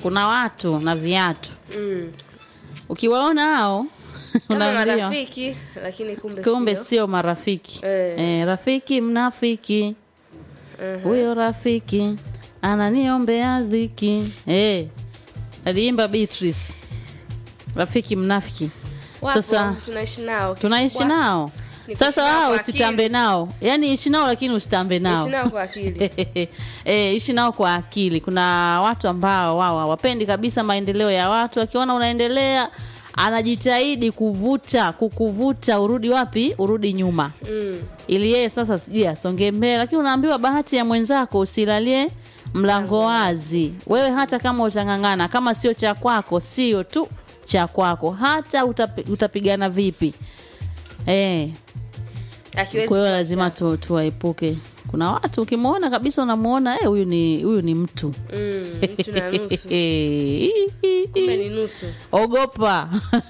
kuna watu na viatu mm. ukiwaona hao kama unaambiwa marafiki lakini kumbe kumbe sio. sio marafiki Eh. eh, rafiki mnafiki Mhm. huyo rafiki ananiombea ziki eh, aliimba Beatrice rafiki mnafiki Wapo, sasa tunaishi nao tunaishi Wa- nao ni sasa kuishi nao wao kwa usitambe akili. nao yaani ishi nao lakini usitambe nao Ishi nao kwa akili e, ishi nao kwa akili kuna watu ambao wao hawapendi kabisa maendeleo ya watu akiona unaendelea anajitahidi kuvuta kukuvuta urudi wapi urudi nyuma mm. ili yeye sasa sijui asonge mbele lakini unaambiwa bahati ya mwenzako usilalie mlango wazi wewe hata kama utang'ang'ana kama sio cha kwako sio tu cha kwako hata utapi, utapigana vipi eh akiwezi kwa hiyo kuacha. lazima tu, tuwaepuke kuna watu ukimwona kabisa unamuona eh, huyu ni huyu ni mtu mm. mtu na nusu kumbe ni nusu ogopa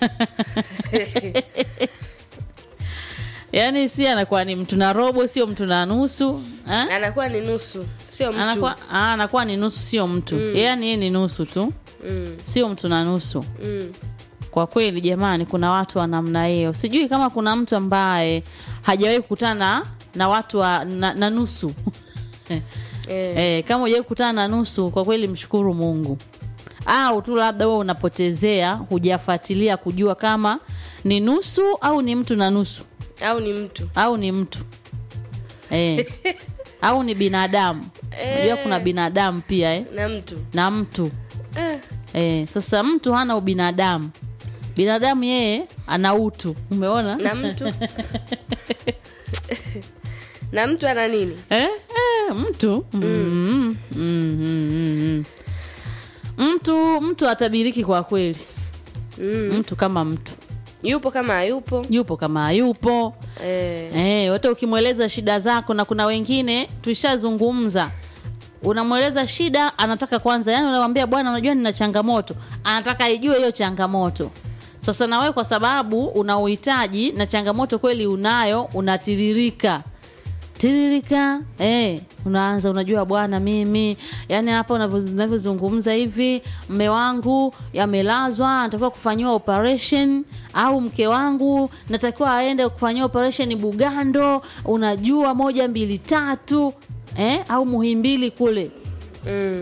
yaani si anakuwa ni mtu na robo sio mtu na nusu eh? anakuwa ni nusu sio mtu anakuwa, ah, anakuwa ni nusu sio mtu mm. yaani yeye ni nusu tu mm. sio mtu na nusu Mm. kwa kweli jamani kuna watu wa namna hiyo sijui kama kuna mtu ambaye hajawahi kukutana na, na watu wa, na, na nusu Eh. Eh, kama hujawahi kukutana na nusu kwa kweli mshukuru mungu au tu labda wewe unapotezea hujafuatilia kujua kama ni nusu au ni mtu na nusu au ni mtu au ni mtu eh. au ni binadamu unajua kuna binadamu pia eh? na mtu na mtu eh. eh. sasa mtu hana ubinadamu binadamu yeye ana utu umeona na mtu na mtu ana nini eh? Eh, mtu mm. Mm, mm, mm, mm. mtu mtu atabiriki kwa kweli mm. mtu kama mtu yupo kama hayupo yupo kama hayupo eh. eh, hata ukimweleza shida zako na kuna wengine tuishazungumza unamweleza shida anataka kwanza yani unamwambia bwana unajua nina changamoto anataka ijue hiyo changamoto sasa na wewe kwa sababu una uhitaji na changamoto kweli unayo unatiririka tiririka eh, unaanza unajua bwana mimi yani hapa unavyo- unavyozungumza hivi mme wangu yamelazwa anatakiwa kufanyiwa operation au mke wangu natakiwa aende kufanyiwa operation bugando unajua moja mbili tatu eh, au muhimbili kule mm.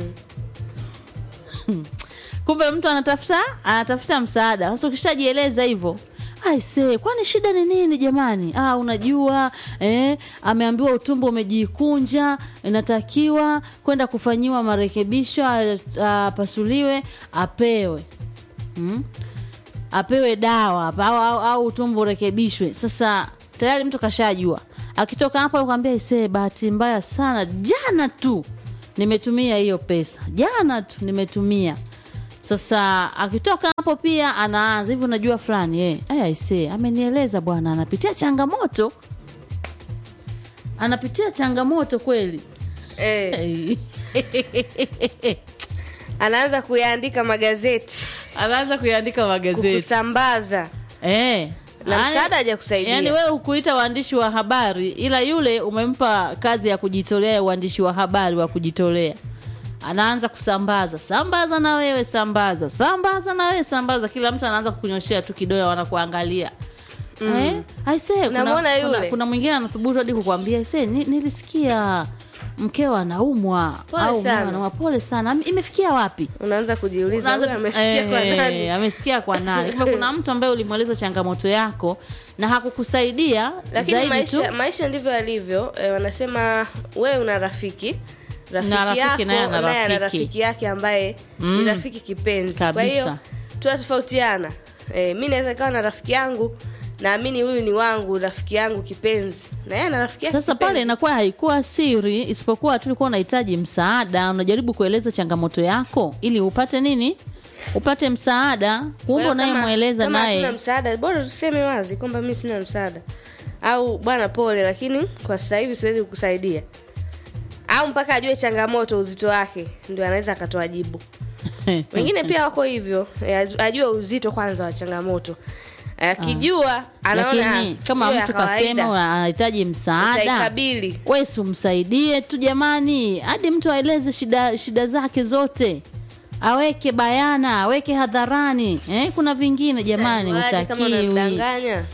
kumbe mtu anatafuta anatafuta msaada sasa ukishajieleza hivyo aise kwani shida ni nini jamani ah, unajua eh, ameambiwa utumbo umejikunja inatakiwa kwenda kufanyiwa marekebisho a- apasuliwe apewe hmm? apewe dawa au, au, au utumbo urekebishwe sasa tayari mtu kashajua akitoka hapo akwambia isee bahati mbaya sana jana tu nimetumia hiyo pesa jana tu nimetumia sasa akitoka hapo pia anaanza hivi unajua fulani eh, aya isee amenieleza bwana anapitia changamoto anapitia changamoto kweli eh. Eh. anaanza kuyaandika magazeti anaanza kuiandika magazeti kusambaza eh. na Yaani- msaada hajakusaidia yaani wewe hukuita waandishi wa habari ila yule umempa kazi ya kujitolea ya uandishi wa habari wa kujitolea anaanza kusambaza sambaza na wewe sambaza sambaza na wewe sambaza kila mtu anaanza kukunyoshea tu kidole wanakuangalia mm. eh? aisee kuna, Unamwona kuna, yule? kuna mwingine anathubutu hadi kukwambia aisee ni, nilisikia mkeo anaumwa Pole au sana. mume anaumwa pole sana Am- imefikia wapi unaanza kujiuliza Unaanza huyu tu- amesikia kwa eh, nani amesikia kwa nani kumbe kuna mtu ambaye ulimweleza changamoto yako na hakukusaidia lakini zaidi maisha, tu maisha ndivyo yalivyo eh, wanasema wewe una rafiki rafiki, Na rafiki yako naye ana naye ana rafiki. rafiki yake ambaye Mm. ni rafiki kipenzi kwa Kabisa. hiyo tunatofautiana eh, mi naweza kawa na rafiki yangu naamini huyu ni wangu rafiki yangu kipenzi na yeye ana rafiki yake sasa pale kipenzi. inakuwa haikuwa siri isipokuwa tu ulikuwa unahitaji msaada unajaribu kueleza changamoto yako ili upate nini upate msaada Kwa kumbe hiyo kama- unayemweleza kama hatuna naye msaada bora tuseme wazi kwamba mi sina msaada au bwana pole lakini kwa sasa hivi siwezi kukusaidia au mpaka ajue changamoto uzito wake ndio anaweza akatoa jibu wengine pia wako hivyo eh, ajue uzito kwanza wa changamoto akijua anaona lakini ah, kama hiyo ya mtu kawaida, kasema anahitaji msaada utaikabili we si umsaidie tu jamani hadi mtu aeleze shida shida zake zote aweke bayana aweke hadharani eh, kuna vingine jamani Waje kama utakiwi unamdanganya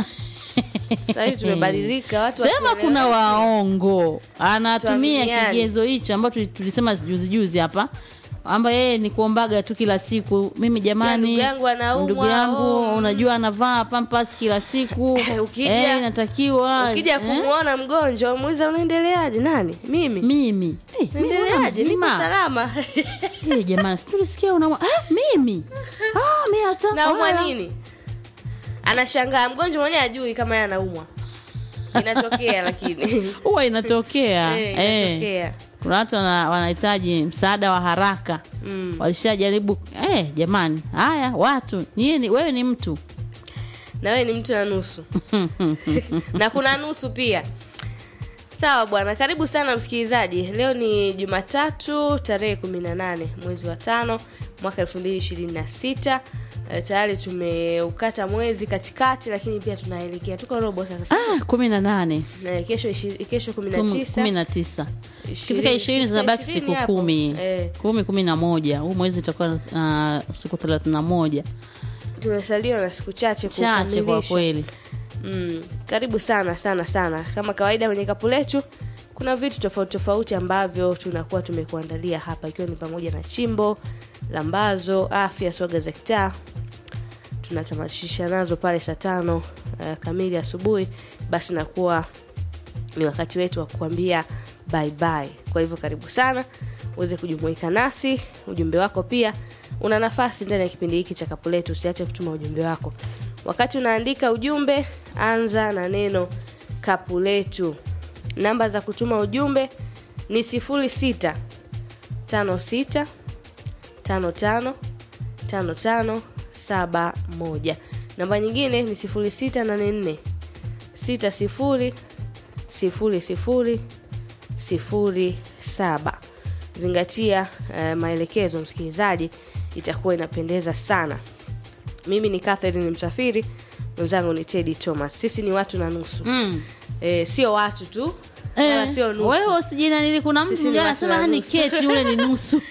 sasa hivi tumebadilika watu sema wakielewa- kuna waongo anatumia Tuaminiane. kigezo hicho ambacho tuli- tulisema juzi juzi hapa amba yeye ni kuombaga tu kila siku mimi jamani ndugu yangu anaumwa, ndugu yangu oh. unajua anavaa pampas kila siku Ukija- eh, inatakiwa ukija eh, kumwona mgonjwa muuliza unaendeleaje nani mimi mimi eh, mimi mbona naendeleaje niko mzima? salama Eh, jamani situlisikia unaumwa ah, mimi ah, mi hata naumwa wala. nini anashangaa mgonjwa mwenyewe ajui kama yeye anaumwa inatokea lakini huwa inatokea Eh, eh. inatokea kuna watu wana- wanahitaji msaada wa haraka Mm. walishajaribu eh, jamani haya watu nyie ni, wewe ni mtu na wewe ni mtu na nusu na kuna nusu pia sawa bwana karibu sana msikilizaji leo ni jumatatu tarehe 18 mwezi wa tano mwaka 2026 Eh, tayari tumeukata mwezi katikati lakini pia tunaelekea tuko robo sasa ah, kumi na nane na kesho ishi- kesho kumi na Kumi- tisa kumi na tisa kifika Ishirini- ishirini zinabaki ishirini siku hapo. kumi Eh. kumi kumi na moja huu mwezi itakuwa uh, siku thelathini na moja tumesaliwa na siku chache chache kwa kukamilisha. kweli mm, karibu sana sana sana kama kawaida kwenye kapu letu kuna vitu tofauti tofauti ambavyo tunakuwa tumekuandalia hapa ikiwa ni pamoja na chimbo lambazo afya soga za kitaa tunatamatisha nazo pale saa tano uh, kamili asubuhi basi nakuwa ni wakati wetu wa kukwambia bye bye kwa hivyo karibu sana uweze kujumuika nasi ujumbe wako pia una nafasi ndani ya kipindi hiki cha kapu letu usiache kutuma ujumbe wako wakati unaandika ujumbe anza na neno kapu letu namba za kutuma ujumbe ni 06 56 55 55 71 namba nyingine ni 0684 60 sifuri sifuri sifuri saba zingatia uh, maelekezo msikilizaji itakuwa inapendeza sana mimi ni catherine msafiri mwenzangu ni tedi thomas sisi ni watu na nusu mm. e, sio watu tu wala Eh, sio nusu wewe usijinanili kuna mtu Sisi ni mwingine watu anasema na hani nusu." keti yule ni nusu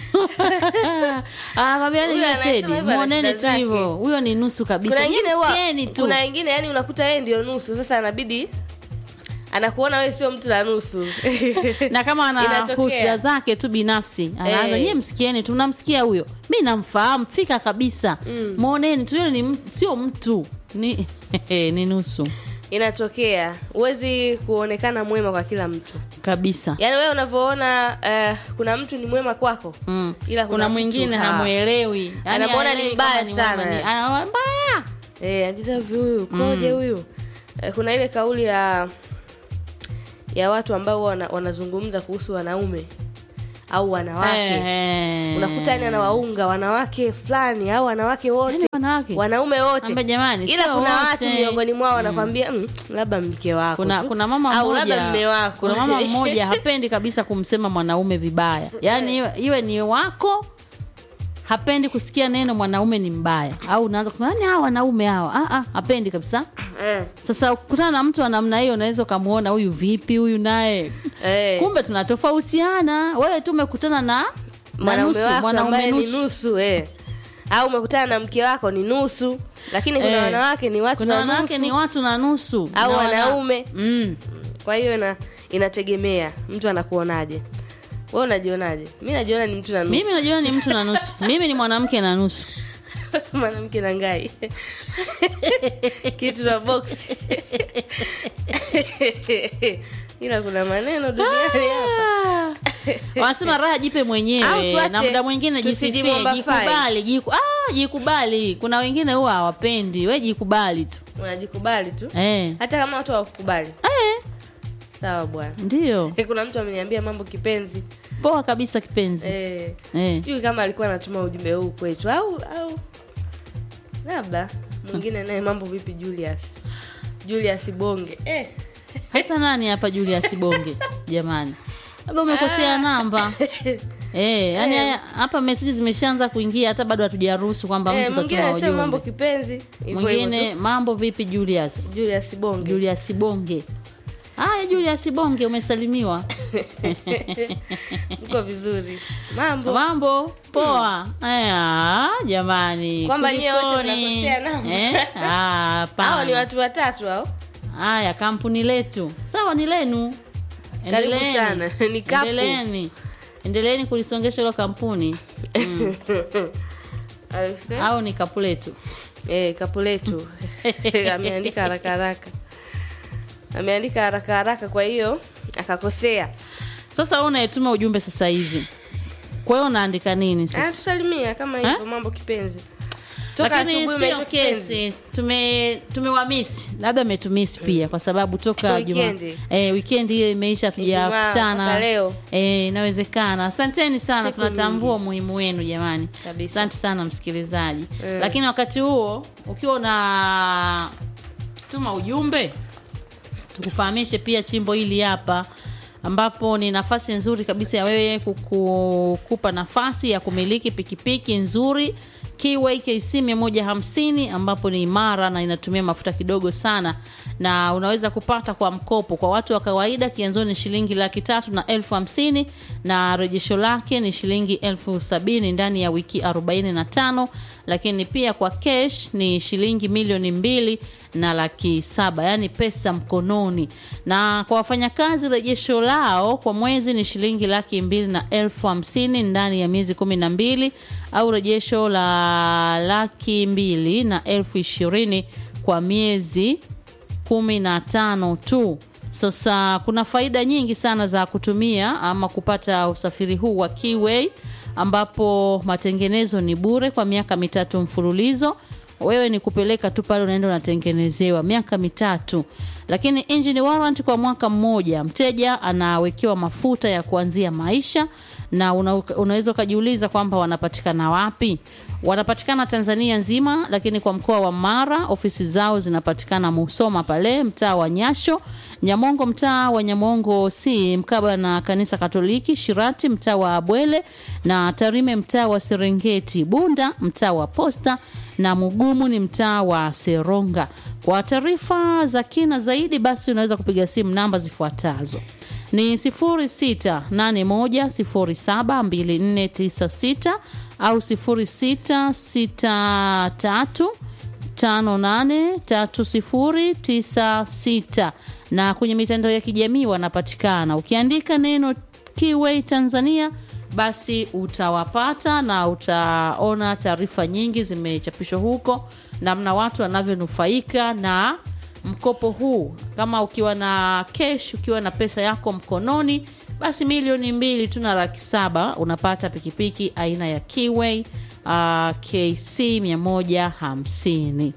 anakwambia Huyo ni anasema tedi hivyo ana muoneni shida tu zake. hivyo huyo ni nusu kabisa kuna Nyie wengine huwa- msikieni tu kuna wengine yani unakuta yeye ndio nusu sasa anabidi anakuona wewe sio mtu na nusu na kama ana Inatokea. husda zake tu binafsi anaanza Eh. nyie msikieni tu namsikia huyo mi namfahamu fika kabisa mwoneni tu yule ni m- sio mtu ni ni nusu inatokea huwezi kuonekana mwema kwa kila mtu kabisa yaani wewe unavyoona uh, kuna mtu ni mwema kwako mm. ila kuna mtu mwingine ha- hamwelewi Yaani Anamwona ni haelewi mbaya kama ni mwema sana. ni- ana- mbaya Eh, anjiza hivi huyu koje huyu Eh, kuna ile kauli ya ya watu ambao wana, wanazungumza kuhusu wanaume au wanawake Eh. unakuta yani anawaunga wanawake fulani au wanawake wote Yaani wanawake wanaume wote Ambe jamani, ila sio kuna wote. watu miongoni mwao wanakwambia mm, labda mke wako kuna tu. kuna mama au labda mmoja mme wako kuna mama mmoja hapendi kabisa kumsema mwanaume vibaya yaani iwe, iwe ni wako hapendi kusikia neno mwanaume ni mbaya au unaanza kusema "Yaani hawa wanaume hawa ah, ah, hapendi kabisa eh, sasa ukutana na mtu wa namna hiyo unaweza ukamwona huyu vipi huyu naye eh. kumbe tunatofautiana wewe tu umekutana na na mwanaume nusu wako mwanaume ambaye ni nusu nusu eh. au umekutana na mke wako ni nusu lakini kuna Eh. wanawake ni watu kuna na wanawake nusu ni watu na nusu au na wana- wanaume mm. kwa hiyo ina, inategemea mtu anakuonaje we unajionaje mi najiona ni mtu na nusu mimi najua ni mtu na nusu mimi ni mwanamke na nusu mwanamke na ngai kitu na box ila kuna maneno duniani hapa wanasema raha jipe Au mwenyewe tuache, na muda mwingine jisifie tusijimwomba jikubali jiku, ah, jikubali kuna wengine huwa hawapendi we jikubali tu unajikubali tu eh. hata kama watu hawakukubali Eh, sawa bwana ndio kuna mtu ameniambia mambo kipenzi poa kabisa kipenzi eh, eh. sijui kama alikuwa anatuma ujumbe huu kwetu au au labda mwingine naye mambo vipi julius julius bonge eh. hasa nani hapa julius bonge jamani labda umekosea namba eh, yani haya- hapa meseji zimeshaanza kuingia hata bado hatujaruhusu kwamba Eh, mtu mwingine katuma anasema mambo ujumbe kipenzi hivyo hivyo mwingine tu. mambo vipi julius julius bonge julius bonge haya julius bonge umesalimiwa mko vizuri mambo mambo poa aya jamani Kwamba nyie wote kulikoni? mnakosea namba. Eh? Ah, hao ni hapana watu watatu hao haya kampuni letu sawa ni lenu Karibu Endeleeni. sana. Ni kapu. endeleeni endeleeni kulisongesha hilo kampuni au ni kapu letu eh, kapu letu ameandika haraka haraka ameandika haraka haraka kwa hiyo akakosea sasa wewe unayetuma ujumbe sasa hivi kwa hiyo unaandika nini sasa anatusalimia kama hivyo mambo kipenzi toka lakini asubuhi sio umeitwa kipenzi kesi tume tumewamisi labda metumisi pia kwa sababu toka juma Weekend. eh, weekend hiyo imeisha Ijumaa mpaka tujakutana leo. eh, inawezekana asanteni sana Siku tunatambua umuhimu wenu jamani Kabisa. asante sana msikilizaji Mm. lakini wakati huo ukiwa una tuma ujumbe tukufahamishe pia chimbo hili hapa ambapo ni nafasi nzuri kabisa ya wewe kukupa nafasi ya kumiliki pikipiki nzuri Kiway KC 150 ambapo ni imara na inatumia mafuta kidogo sana na unaweza kupata kwa mkopo kwa watu wa kawaida kianzo ni shilingi laki tatu na elfu hamsini na rejesho lake ni shilingi elfu sabini ndani ya wiki 45 lakini pia kwa cash ni shilingi milioni mbili na laki saba yaani pesa mkononi na kwa wafanyakazi rejesho lao kwa mwezi ni shilingi laki mbili na elfu hamsini ndani ya miezi kumi na mbili au rejesho la laki mbili na elfu ishirini kwa miezi kumi na tano tu sasa kuna faida nyingi sana za kutumia ama kupata usafiri huu wa Kiway ambapo matengenezo ni bure kwa miaka mitatu mfululizo wewe ni kupeleka tu pale unaenda unatengenezewa miaka mitatu lakini engine warrant kwa mwaka mmoja mteja anawekewa mafuta ya kuanzia maisha na una, unaweza ukajiuliza kwamba wanapatikana wapi wanapatikana tanzania nzima lakini kwa mkoa wa mara ofisi zao zinapatikana musoma pale mtaa wa nyasho nyamongo mtaa wa nyamongo c mkaba na kanisa katoliki shirati mtaa wa abwele na tarime mtaa wa serengeti bunda mtaa wa posta na mugumu ni mtaa wa seronga kwa taarifa za kina zaidi basi unaweza kupiga simu namba zifuatazo ni 0681072496 au 0663583096 na kwenye mitandao ya kijamii wanapatikana ukiandika neno Kiway Tanzania basi utawapata na utaona taarifa nyingi zimechapishwa huko namna watu wanavyonufaika na mkopo huu kama ukiwa na kesh ukiwa na pesa yako mkononi basi milioni mbili tu na laki saba unapata pikipiki aina ya Kiway uh, KC 150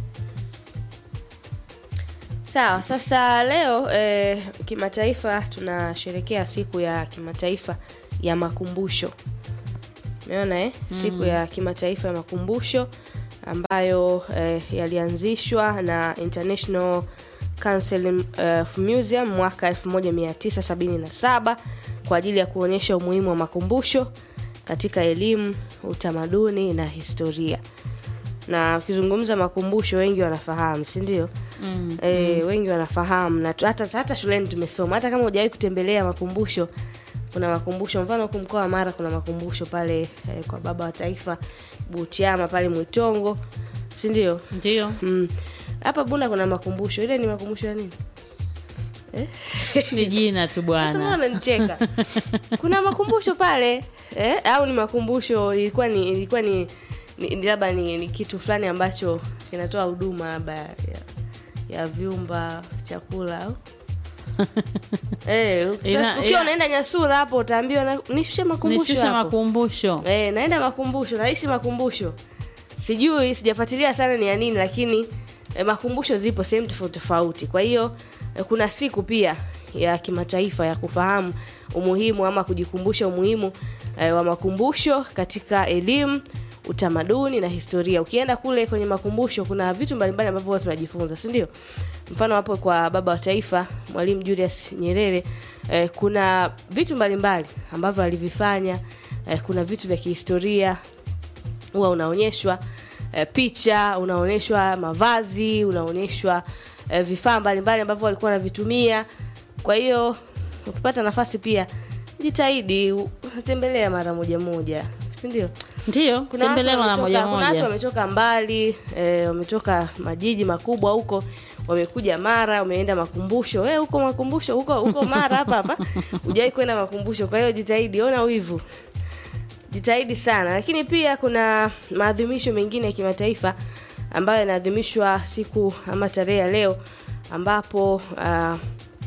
sawa sasa leo eh, kimataifa tunasherekea siku ya kimataifa ya makumbusho umeona eh? siku ya kimataifa ya makumbusho ambayo eh, yalianzishwa na international council of museum mwaka 1977 kwa ajili ya kuonyesha umuhimu wa makumbusho katika elimu utamaduni na historia na ukizungumza makumbusho wengi wanafahamu si ndio mm. e, wengi wanafahamu na tu- hata, hata shuleni tumesoma hata kama hujawahi kutembelea makumbusho kuna makumbusho mfano huku mkoa wa mara kuna makumbusho pale eh, kwa baba wa taifa butiama pale mwitongo si ndio ndio Mm. hapa bunda kuna makumbusho ile ni makumbusho ya nini ni jina tu Sasa bwana mbona nicheka kuna makumbusho pale eh? au ni makumbusho ilikuwa ni ilikuwa ni, ni ni labda ni, ni kitu fulani ambacho kinatoa huduma labda ya, ya vyumba chakula au eh, uki- Ina- ukiwa ina- unaenda nyasura hapo utaambiwa na- nishushe makumbusho nishusha hapo makumbusho Eh, naenda makumbusho naishi makumbusho sijui sijafuatilia sana ni ya nini lakini eh, makumbusho zipo sehemu tofauti tofauti kwa hiyo eh, kuna siku pia ya kimataifa ya kufahamu umuhimu ama kujikumbusha umuhimu eh, wa makumbusho katika elimu utamaduni na historia ukienda kule kwenye makumbusho kuna vitu mbalimbali ambavyo huwa tunajifunza si ndio mfano hapo kwa baba wa taifa mwalimu julius nyerere eh, kuna vitu mbalimbali ambavyo alivifanya eh, kuna vitu vya kihistoria huwa unaonyeshwa eh, picha unaonyeshwa mavazi unaonyeshwa eh, vifaa mbalimbali ambavyo walikuwa wanavitumia kwa hiyo ukipata nafasi pia jitahidi u- tembelea mara moja moja sindio ndio kuna watu tembelea mara wametoka- moja kuna watu moja wametoka mbali eh, wametoka majiji makubwa huko wamekuja mara wameenda makumbusho eh, huko makumbusho huko huko mara hapa hapa hujawai kwenda makumbusho kwa hiyo jitahidi ona wivu jitahidi sana lakini pia kuna maadhimisho mengine ya kimataifa ambayo yanaadhimishwa siku ama tarehe ya leo ambapo uh,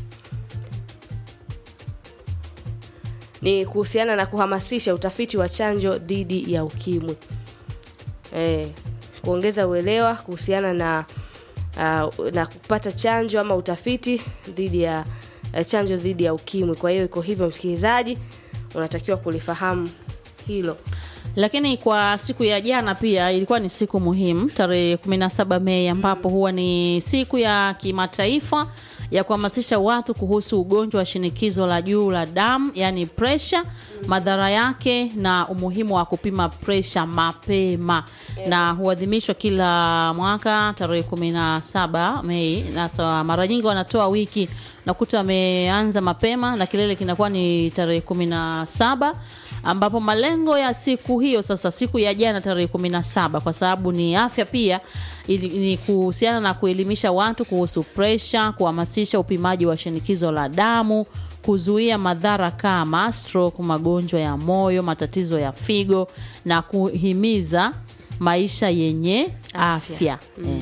ni kuhusiana na kuhamasisha utafiti wa chanjo dhidi ya ukimwi eh, kuongeza uelewa kuhusiana na uh, na kupata chanjo ama utafiti dhidi ya uh, chanjo dhidi ya ukimwi kwa hiyo iko hivyo msikilizaji unatakiwa kulifahamu hilo lakini kwa siku ya jana pia ilikuwa ni siku muhimu tarehe 17 mei ambapo huwa ni siku ya kimataifa ya kuhamasisha watu kuhusu ugonjwa wa shinikizo la juu la damu yani presha madhara yake na umuhimu wa kupima presha mapema na huadhimishwa kila mwaka tarehe 17 mei na sa- mara nyingi wanatoa wiki nakuta wameanza mapema na kilele kinakuwa ni tarehe 17 ambapo malengo ya siku hiyo sasa siku ya jana tarehe 17 kwa sababu ni afya pia ili, ni kuhusiana na kuelimisha watu kuhusu presha kuhamasisha upimaji wa shinikizo la damu kuzuia madhara kama stroke magonjwa ya moyo matatizo ya figo na kuhimiza maisha yenye afya,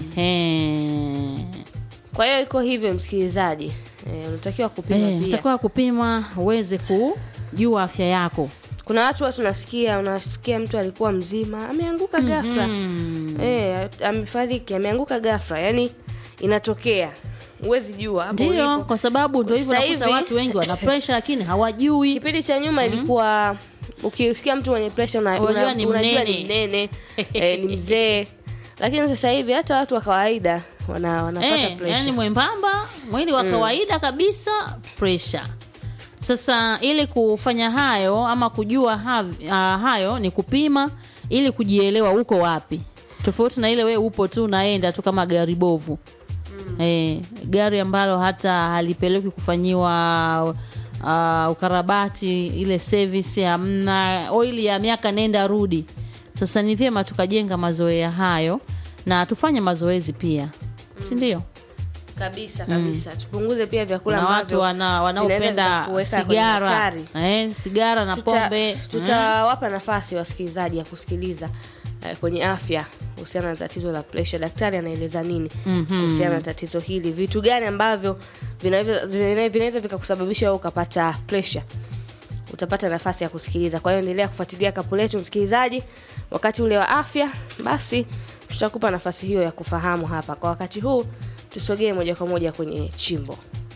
Ehe. kwa hiyo iko hivyo msikilizaji eh, unatakiwa kupima Eh, pia utakiwa kupima uweze kujua afya yako kuna watu watu nasikia unasikia mtu alikuwa mzima ameanguka ghafla eh, amefariki ameanguka ghafla yani inatokea huwezi jua hapo ndio ulipo. kwa sababu ndo hivyo Sasa nakuta hivi- watu wengi wana presha lakini hawajui kipindi cha nyuma ilikuwa ukisikia mtu mwenye presha una, Unajua una, ni unajua mnene. ni mnene eh, ni mzee lakini sasa hivi hata watu wa kawaida wana, wanapata eh, presha yani mwembamba mwili wa kawaida kabisa presha sasa ili kufanya hayo ama kujua ha, uh, hayo ni kupima ili kujielewa uko wapi tofauti na ile we upo tu unaenda tu kama gari bovu eh, gari ambalo hata halipelekwi kufanyiwa uh, ukarabati ile service hamna oili ya miaka nenda rudi sasa ni vyema tukajenga mazoea hayo na tufanye mazoezi pia si ndio kabisa kabisa tupunguze pia vyakula na watu ambavyo wana, vinaweza wanaopenda vikakuweka kwenye sigara hatari. eh, sigara na Tuta- pombe tutawapa nafasi wasikilizaji ya kusikiliza eh, kwenye afya kuhusiana na tatizo la presha daktari anaeleza nini kuhusiana na tatizo hili vitu gani ambavyo vinaweza vina- vinaweza vikakusababisha wewe ukapata presha utapata nafasi ya kusikiliza kwa hiyo endelea kufuatilia kapu letu msikilizaji wakati ule wa afya basi tutakupa nafasi hiyo ya kufahamu hapa kwa wakati huu tusogee moja kwa moja kwenye chimbo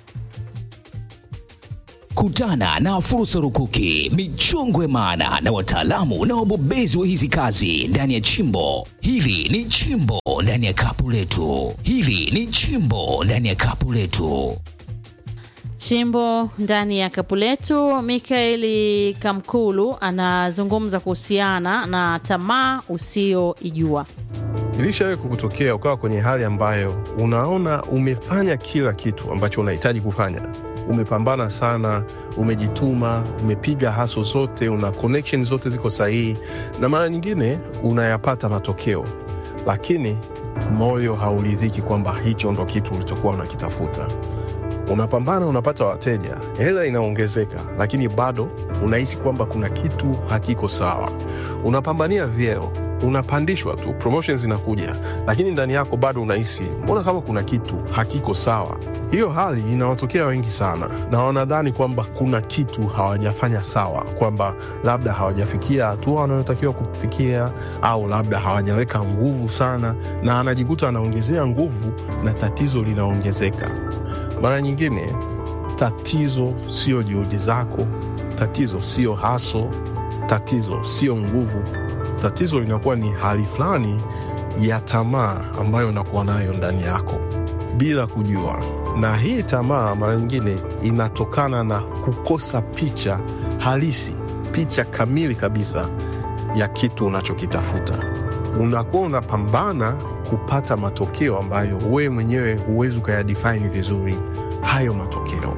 Kutana na fursa rukuki, michongwe maana na wataalamu na wabobezi wa hizi kazi ndani ya chimbo. Hili ni chimbo ndani ya kapu letu. Hili ni chimbo ndani ya kapu letu. chimbo ndani ya kapu letu mikaeli kamkulu anazungumza kuhusiana na tamaa usioijua Ilishawahi kukutokea ukawa kwenye hali ambayo unaona umefanya kila kitu ambacho unahitaji kufanya, umepambana sana, umejituma, umepiga haso zote, una connection zote ziko sahihi, na mara nyingine unayapata matokeo, lakini moyo hauridhiki kwamba hicho ndo kitu ulichokuwa unakitafuta. Unapambana, unapata wateja, hela inaongezeka, lakini bado unahisi kwamba kuna kitu hakiko sawa. Unapambania vyeo, unapandishwa tu, promotions zinakuja, lakini ndani yako bado unahisi mbona kama kuna kitu hakiko sawa. Hiyo hali inawatokea wengi sana, na wanadhani kwamba kuna kitu hawajafanya sawa, kwamba labda hawajafikia hatua wanayotakiwa kufikia, au labda hawajaweka nguvu sana, na anajikuta anaongezea nguvu na tatizo linaongezeka. Mara nyingine tatizo sio juhudi zako, tatizo sio haso, tatizo sio nguvu. Tatizo linakuwa ni hali fulani ya tamaa ambayo unakuwa nayo ndani yako bila kujua, na hii tamaa mara nyingine inatokana na kukosa picha halisi, picha kamili kabisa ya kitu unachokitafuta. Unakuwa unapambana kupata matokeo ambayo wewe mwenyewe huwezi ukayadefine vizuri hayo matokeo.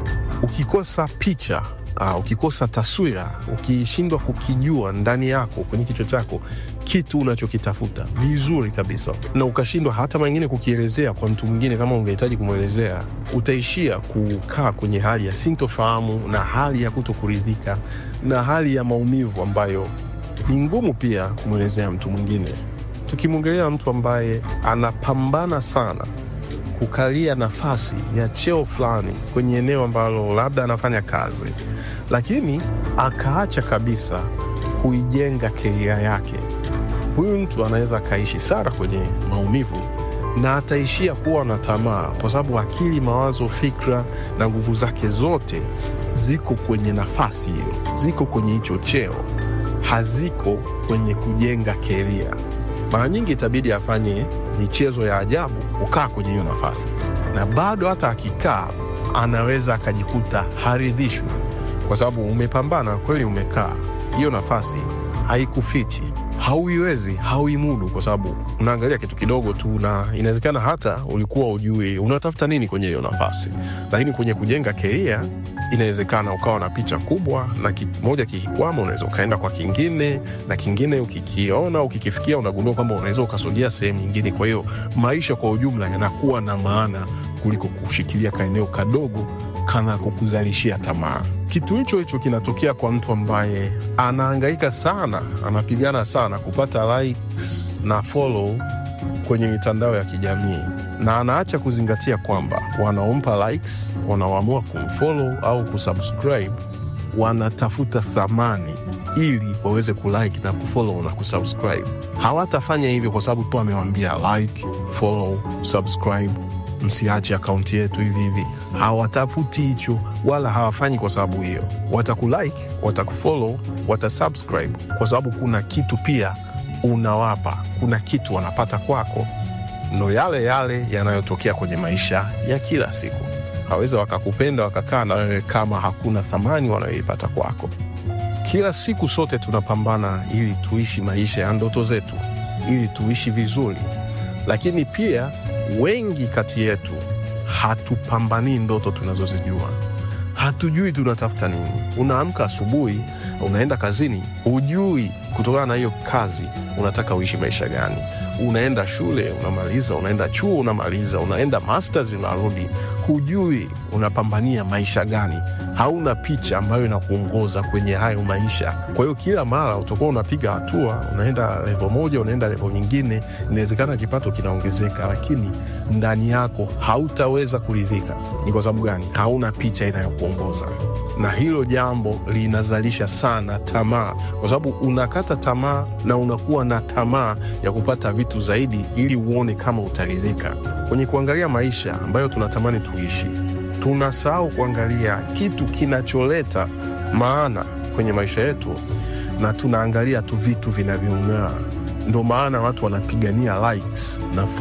ukikosa picha uh, ukikosa taswira ukishindwa kukijua ndani yako kwenye kichwa chako kitu unachokitafuta vizuri kabisa na ukashindwa hata mengine kukielezea kwa mtu mwingine kama ungehitaji kumwelezea utaishia kukaa kwenye hali ya sintofahamu na hali ya kutokuridhika na hali ya maumivu ambayo ni ngumu pia kumwelezea mtu mwingine tukimwongelea mtu ambaye anapambana sana kukalia nafasi ya cheo fulani kwenye eneo ambalo labda anafanya kazi, lakini akaacha kabisa kuijenga keria yake. Huyu mtu anaweza akaishi sana kwenye maumivu na ataishia kuwa na tamaa, kwa sababu akili, mawazo, fikra na nguvu zake zote ziko kwenye nafasi hiyo, ziko kwenye hicho cheo, haziko kwenye kujenga keria mara nyingi itabidi afanye michezo ya ajabu kukaa kwenye hiyo nafasi, na bado hata akikaa anaweza akajikuta haridhishwi, kwa sababu umepambana kweli, umekaa hiyo nafasi haikufiti, hauiwezi, hauimudu, kwa sababu unaangalia kitu kidogo tu, na inawezekana hata ulikuwa ujui unatafuta nini kwenye hiyo nafasi, lakini kwenye kujenga keria inawezekana ukawa na picha kubwa na kimoja kikikwama, unaweza ukaenda kwa kingine, na kingine ukikiona ukikifikia, unagundua kwamba unaweza ukasogea sehemu nyingine. Kwa hiyo maisha kwa ujumla yanakuwa na maana kuliko kushikilia kaeneo kadogo kana kukuzalishia tamaa. Kitu hicho hicho kinatokea kwa mtu ambaye anahangaika sana, anapigana sana kupata likes na follow kwenye mitandao ya kijamii na anaacha kuzingatia kwamba wanaompa likes, wanaoamua kumfollow au kusubscribe wanatafuta thamani ili waweze kulike na kufollow na kusubscribe. Hawatafanya hivyo kwa sababu tu amewambia like, follow, subscribe, msiache akaunti yetu hivi hivi. Hawatafuti hicho wala hawafanyi kwa sababu hiyo. Watakulike, watakufollow, watasubscribe kwa sababu kuna kitu pia unawapa, kuna kitu wanapata kwako ndo yale yale yanayotokea kwenye maisha ya kila siku. Haweza wakakupenda wakakaa na wewe kama hakuna thamani wanayoipata kwako. Kila siku sote tunapambana ili tuishi maisha ya ndoto zetu, ili tuishi vizuri, lakini pia wengi kati yetu hatupambanii ndoto tunazozijua. Hatujui tunatafuta nini. Unaamka asubuhi, unaenda kazini, hujui kutokana na hiyo kazi unataka uishi maisha gani unaenda shule unamaliza, unaenda chuo unamaliza, unaenda masters unarudi, hujui unapambania maisha gani. Hauna picha ambayo inakuongoza kwenye hayo maisha. Kwa hiyo kila mara utakuwa unapiga hatua, unaenda levo moja, unaenda levo nyingine. Inawezekana kipato kinaongezeka, lakini ndani yako hautaweza kuridhika. Ni kwa sababu gani? Hauna picha inayokuongoza, na hilo jambo linazalisha sana tamaa, kwa sababu unakata tamaa na unakuwa na tamaa ya kupata vitu zaidi ili uone kama utaridhika. Kwenye kuangalia maisha ambayo tunatamani tuishi, tunasahau kuangalia kitu kinacholeta maana kwenye maisha yetu, na tunaangalia tu vitu vinavyong'aa. Ndo maana watu wanapigania likes na